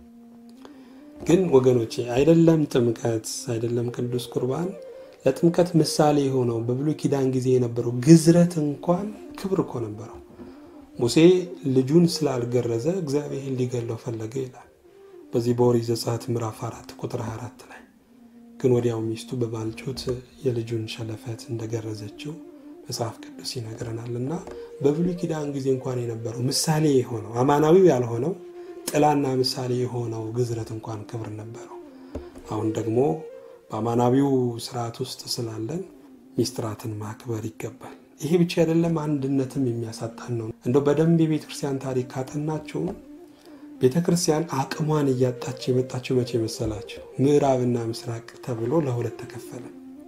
ግን ወገኖቼ አይደለም ጥምቀት አይደለም ቅዱስ ቁርባን ለጥምቀት ምሳሌ የሆነው በብሉይ ኪዳን ጊዜ የነበረው ግዝረት እንኳን ክብር እኮ ነበረው። ሙሴ ልጁን ስላልገረዘ እግዚአብሔር ሊገለው ፈለገ ይላል። በዚህ በኦሪት ዘጸአት ምዕራፍ አራት ቁጥር 24 ላይ ግን ወዲያው ሚስቱ በባልጩት የልጁን ሸለፈት እንደገረዘችው መጽሐፍ ቅዱስ ይነግረናል። እና በብሉይ ኪዳን ጊዜ እንኳን የነበረው ምሳሌ የሆነው አማናዊው ያልሆነው ጥላና ምሳሌ የሆነው ግዝረት እንኳን ክብር ነበረው። አሁን ደግሞ በአማናዊው ስርዓት ውስጥ ስላለን ሚስጥራትን ማክበር ይገባል። ይሄ ብቻ አይደለም፣ አንድነትም የሚያሳጣን ነው። እንደው በደንብ የቤተ ክርስቲያን ታሪክ ካጠናችሁ ቤተ ክርስቲያን አቅሟን እያጣች የመጣችው መቼ መሰላችሁ? ምዕራብና ምስራቅ ተብሎ ለሁለት ተከፈለ።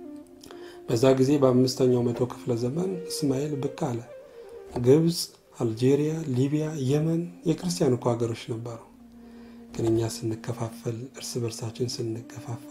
በዛ ጊዜ በአምስተኛው መቶ ክፍለ ዘመን እስማኤል ብቅ አለ። ግብፅ፣ አልጄሪያ፣ ሊቢያ፣ የመን የክርስቲያን እኮ ሀገሮች ነበሩ። ግን እኛ ስንከፋፈል፣ እርስ በርሳችን ስንገፋፋ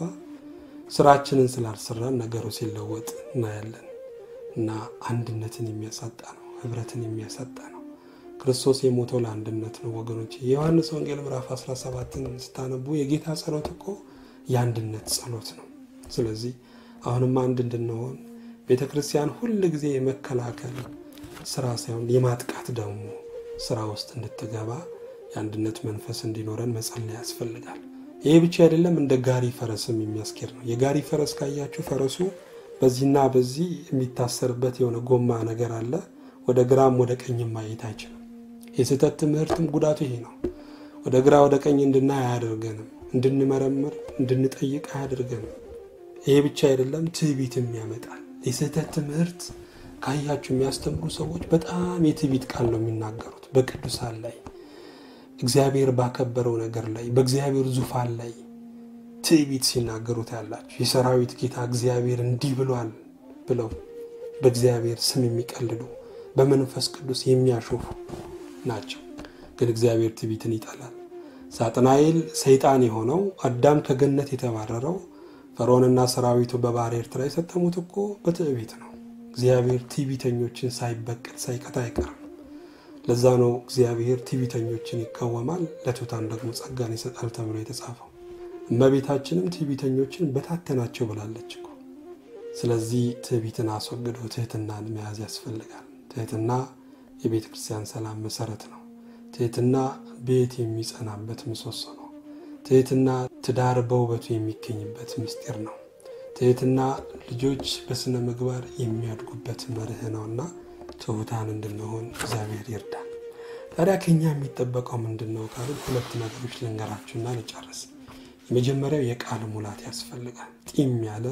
ስራችንን ስላልሰራን ነገሩ ሲለወጥ እናያለን። እና አንድነትን የሚያሳጣ ነው፣ ህብረትን የሚያሳጣ ነው። ክርስቶስ የሞተው ለአንድነት ነው ወገኖች። የዮሐንስ ወንጌል ምዕራፍ 17ን ስታነቡ የጌታ ጸሎት እኮ የአንድነት ጸሎት ነው። ስለዚህ አሁንም አንድ እንድንሆን ቤተ ክርስቲያን ሁል ጊዜ የመከላከል ስራ ሳይሆን የማጥቃት ደግሞ ስራ ውስጥ እንድትገባ የአንድነት መንፈስ እንዲኖረን መጸለይ ያስፈልጋል። ይሄ ብቻ አይደለም፣ እንደ ጋሪ ፈረስም የሚያስኬድ ነው። የጋሪ ፈረስ ካያችሁ ፈረሱ በዚህና በዚህ የሚታሰርበት የሆነ ጎማ ነገር አለ። ወደ ግራም ወደ ቀኝም ማየት አይችልም። የስህተት ትምህርትም ጉዳቱ ይሄ ነው። ወደ ግራ ወደ ቀኝ እንድናይ አያደርገንም። እንድንመረምር እንድንጠይቅ አያደርገንም። ይሄ ብቻ አይደለም፣ ትዕቢትም ያመጣል። የስህተት ትምህርት ካያችሁ የሚያስተምሩ ሰዎች በጣም የትዕቢት ቃል ነው የሚናገሩት በቅዱሳን ላይ እግዚአብሔር ባከበረው ነገር ላይ በእግዚአብሔር ዙፋን ላይ ትዕቢት ሲናገሩት ያላችሁ የሰራዊት ጌታ እግዚአብሔር እንዲህ ብሏል ብለው በእግዚአብሔር ስም የሚቀልዱ በመንፈስ ቅዱስ የሚያሾፉ ናቸው። ግን እግዚአብሔር ትዕቢትን ይጠላል። ሳጥናኤል ሰይጣን የሆነው አዳም ከገነት የተባረረው ፈርዖንና ሰራዊቱ በባሕረ ኤርትራ የሰጠሙት እኮ በትዕቢት ነው። እግዚአብሔር ትዕቢተኞችን ሳይበቀል ሳይቀጣ አይቀርም። ለዛ ነው እግዚአብሔር ትዕቢተኞችን ይቃወማል፣ ለትሑታን ደግሞ ጸጋን ይሰጣል ተብሎ የተጻፈው። እመቤታችንም ትዕቢተኞችን በታተናቸው ብላለች እኮ። ስለዚህ ትዕቢትን አስወግዶ ትህትናን መያዝ ያስፈልጋል። ትህትና የቤተ ክርስቲያን ሰላም መሰረት ነው። ትህትና ቤት የሚጸናበት ምሰሶ ነው። ትህትና ትዳር በውበቱ የሚገኝበት ምስጢር ነው። ትህትና ልጆች በስነ ምግባር የሚያድጉበት መርህ ነውና ትሑታን እንድንሆን እግዚአብሔር ይርዳል። ታዲያ ከኛ የሚጠበቀው ምንድን ነው ካልን ሁለት ነገሮች ልንገራችሁና ልጨርስ። የመጀመሪያው የቃል ሙላት ያስፈልጋል። ጢም ያለ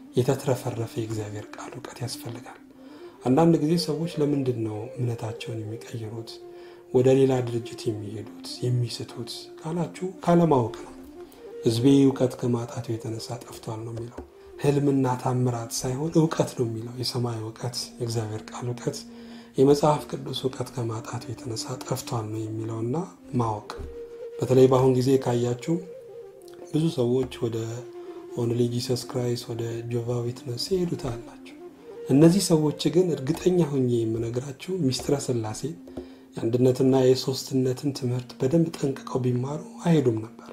የተትረፈረፈ የእግዚአብሔር ቃል እውቀት ያስፈልጋል። አንዳንድ ጊዜ ሰዎች ለምንድን ነው እምነታቸውን የሚቀይሩት ወደ ሌላ ድርጅት የሚሄዱት የሚስቱት ካላችሁ ካለማወቅ ነው። ሕዝቤ እውቀት ከማጣቱ የተነሳ ጠፍቷል ነው የሚለው። ህልምና ታምራት ሳይሆን እውቀት ነው የሚለው። የሰማይ እውቀት፣ የእግዚአብሔር ቃል እውቀት፣ የመጽሐፍ ቅዱስ እውቀት ከማጣቱ የተነሳ ጠፍቷል ነው የሚለውና ማወቅ በተለይ በአሁን ጊዜ ካያችሁ ብዙ ሰዎች ወደ ኦንሊ ጂሰስ ክራይስት ወደ ጆቫ ዊትነስ ይሄዱት አላቸው። እነዚህ ሰዎች ግን እርግጠኛ ሁኜ የምነግራችሁ ሚስጥረ ሥላሴ የአንድነትና የሶስትነትን ትምህርት በደንብ ጠንቅቀው ቢማሩ አይሄዱም ነበር።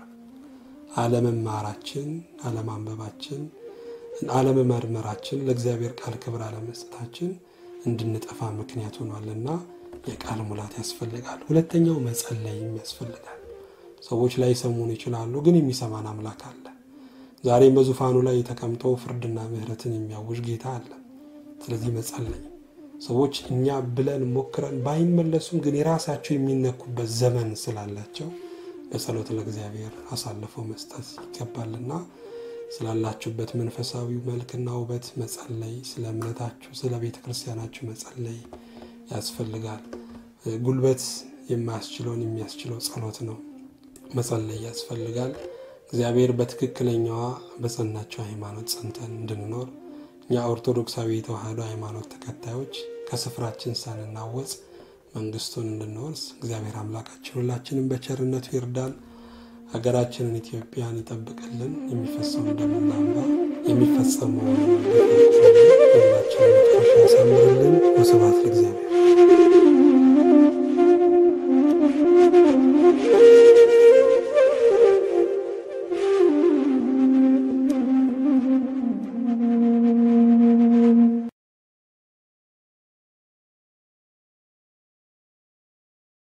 አለመማራችን፣ አለማንበባችን፣ አለመመርመራችን፣ ለእግዚአብሔር ቃል ክብር አለመስጠታችን እንድንጠፋ ምክንያት ሆኗልና የቃል ሙላት ያስፈልጋል። ሁለተኛው መጸለይም ያስፈልጋል። ሰዎች ላይ ሰሙን ይችላሉ፣ ግን የሚሰማን አምላክ አለ። ዛሬም በዙፋኑ ላይ ተቀምጦ ፍርድና ምሕረትን የሚያውጅ ጌታ አለ። ስለዚህ መጸለይ ሰዎች እኛ ብለን ሞክረን ባይመለሱም ግን የራሳቸው የሚነኩበት ዘመን ስላላቸው በጸሎት ለእግዚአብሔር አሳልፈው መስጠት ይገባልና ስላላችሁበት መንፈሳዊ መልክና ውበት መጸለይ፣ ስለ እምነታችሁ፣ ስለ ቤተ ክርስቲያናችሁ መጸለይ ያስፈልጋል። ጉልበት የማያስችለውን የሚያስችለው ጸሎት ነው። መጸለይ ያስፈልጋል። እግዚአብሔር በትክክለኛዋ በጸናቸው ሃይማኖት ጸንተን እንድንኖር እኛ ኦርቶዶክሳዊ የተዋህዶ ሃይማኖት ተከታዮች ከስፍራችን ሳንናወጽ መንግስቱን እንድንወርስ እግዚአብሔር አምላካችን ሁላችንም በቸርነቱ ይርዳን። ሀገራችንን ኢትዮጵያን ይጠብቅልን። የሚፈሰውን ደምና እንባ የሚፈጸመውን ሁላችንን መጨረሻ ያሳምርልን። ወስብሐት ለእግዚአብሔር።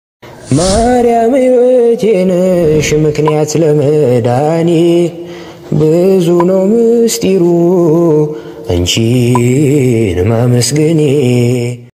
ማርያም ሕይወቴ ነሽ ምክንያት ለመዳኔ ብዙ ነው ምስጢሩ አንቺን ማመስገኔ